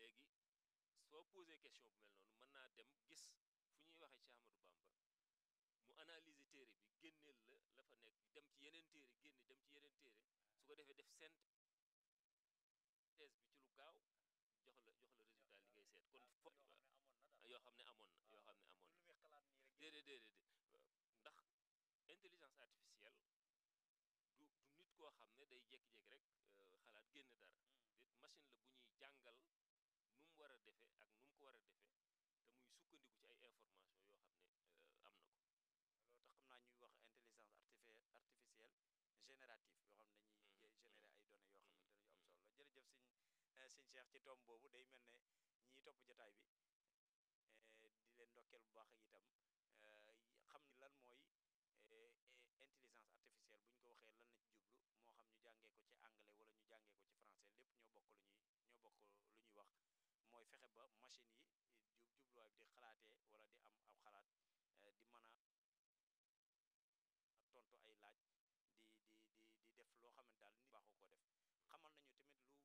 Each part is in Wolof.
léegi soo posé question bu mel noonu mën naa dem gis fu ñuy waxee ci Ahmadou Bamba mu analyser téere bi génneel la la fa nekk dem ci yeneen téere génne dem ci yeneen téere su ko defee def synthèse bi ci lu gaaw jox la jox la résultat li ngay seet kon fo yoo xam ne amoon na yoo xam ne amoon na déedéet déedéet ndax intelligence artificielle du du nit koo xam ne day jékki-jékki rek xalaat génn dara déet machine la bu ñuy jàngal nu mu war a defee ak nu mu ko war a defee te muy sukkandiku ci ay information yoo xam ne am na ko loolu tax xam naa ñuy wax intelligence artifi artificielle générative yoo xam ne dañuy générer ay données yoo xamante ne yu am solo la jërëjëf sëñ sëñ Cheikh ci tomb boobu day mel ne ñiy topp jotaay bi di leen ndokkeel bu baax ak itam xam ni lan mooy intelligence artificielle bu ñu ko waxee lan la ci jublu moo xam ñu jàngee ko ci anglais wala ñu jàngee ko ci français lépp ñoo bokk lu ñuy ñoo bokk lu ñuy wax mooy fexe ba machine yi jub jubluwaay bi di xalaatee wala di am ab xalaat di mën a tontu ay laaj di di di di def loo xamante daal nit baaxoo koo def xamal nañu tamit lu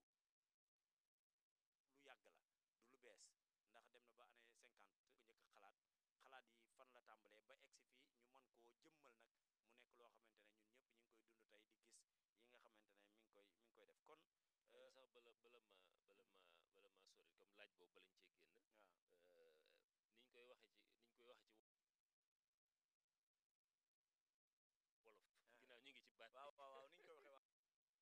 lu yàgg la du lu bees ndax dem na ba année cinquante bu njëkk xalaat xalaat yi fan la tàmbalee ba egsi fii ñu mën koo jëmmal nag mu nekk loo xamante ne ñun ñëpp ñu ngi koy dund tey di gis yi nga xamante ne mi ngi koy mi ngi koy def kon sax bala bala ma bala ma bala ma sori comme laaj boobu balañ cee génn waaw niñ koy waxee ci niñ koy waxee ci wolof ginnaaw ñu ngi ci baat waaw waaw waaw ni ñu koy waxee waaw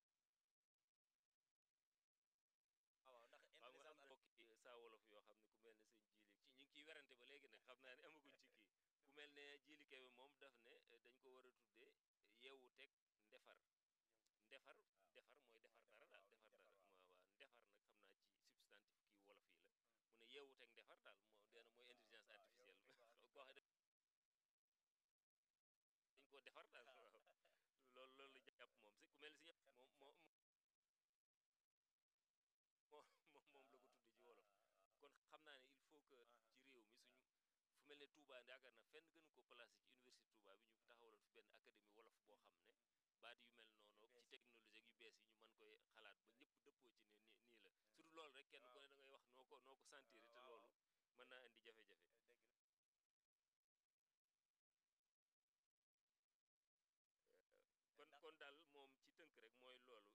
waaw ndax xam nga am intelligence mbokki saa wolof yoo xam ne ku mel ne sëñ jiili ci ñu ngi ciy werante ba léegi nag xam naa ne amaguñ ci kii ku mel ne jiili kebe moom daf ne dañ ko war a tuddee yeewu teg ndefar ndefar defar mooy defar dara daal defar dara waaw waaw ndefar nag xam naa ci substantif kii wolof yi la mu ne yeewu teg ndefar daal moo dee na mooy intelligence artificielle koo xam dañ koo defar daal waaw loolu loolu la jàpp moom si ku mel ne si ñëpp moom moo moo moom moom la ko tudde ci wolof kon xam naa ne il faut que ci réew mi suñu fu mel ne Touba yaakaar na fenn gënu ko placé ci université Touba bi ñu taxawaloon fi benn académie wolof boo xam ne baat yu mel noonu ci technologie yu bees yi ñu mën koy xalaat ba ñëpp dëppoo ci ne nii nii la surtout loolu rek kenn ku ne da ngay wax noo ko noo ko sentir te loolu mën naa indi jafe-jafe kon kon daal moom ci tënk rek mooy loolu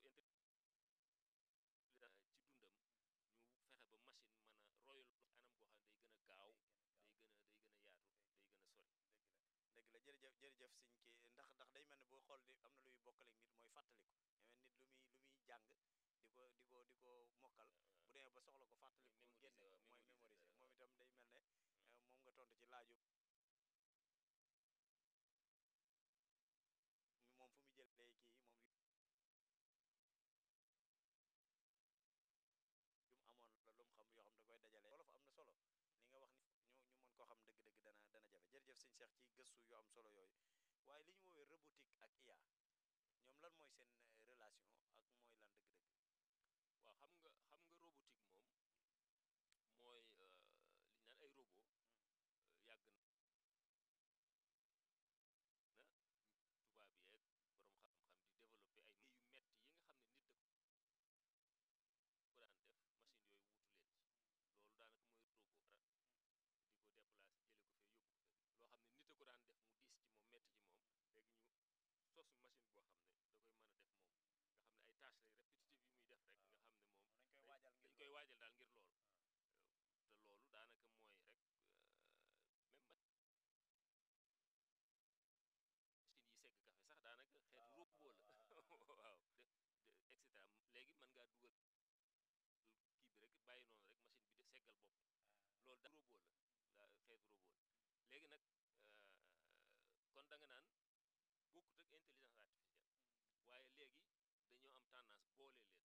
ci dundam ñu fexe ba machine mën a royal ci anam goo xam ne day gën a gaaw day gën a day gën a yaatu day gën a sori dëgg la jërëjëf jërëjëf sëñ ki ndax ndax day mel ne boo xool di am na luy bokkale nit mooy fàttaliku mais nit lu muy lu muy jàng di ko di ko di ko mokkal bu demee ba soxla ko fàttaliku ko génne ko mooy mémoriser moom itam day mel ne moom nga tontu ci laaju moom fu mu jëlee kii moom yu mu amoon la lu mu xam yoo xam da koy dajale wolof am na solo li nga wax ni ñu ñu mën koo xam dëgg-dëgg dana dana jafe jërëjëf sëñ Cheikh ci gëstu yu am solo yooyu waaye li ñu woowee robotique ak IA ñoom lan mooy seen relation ak mooy lan dëgg-dëgg waaw xam nga xam nga robotique moom mooy li ñu naan ay robot yàgg na tubaab yeeg borom xam-xam di développer ay yu metti yi nga xam ne nit da ko daan def machine yooyu wutu leen ci loolu daanaka mooy robot dara di ko déplacer jële ko fee yóbbu ko fee loo xam ne nit a ko daan def mu diis ci moom metti ci moom léegi ñu sos machine boo xam ne da koy mën a def moom nga xam ne ay tâches lay répétitive yi muy def rek nga xam ne moom dañ koy waajal ngir dañ koy waajal daal ngir loolu te loolu daanaka mooy rek même machine yi segg café sax daanaka xeetu robot la waaw et cetera léegi mën ngaa dugal kii bi rek bàyyi noonu rek machine bi de seggal bopp loolu da robot la la xeetu robot la léegi nag kon da nga naan bokkut ak intelligence artificielle waaye léegi dañoo am tendance boole leen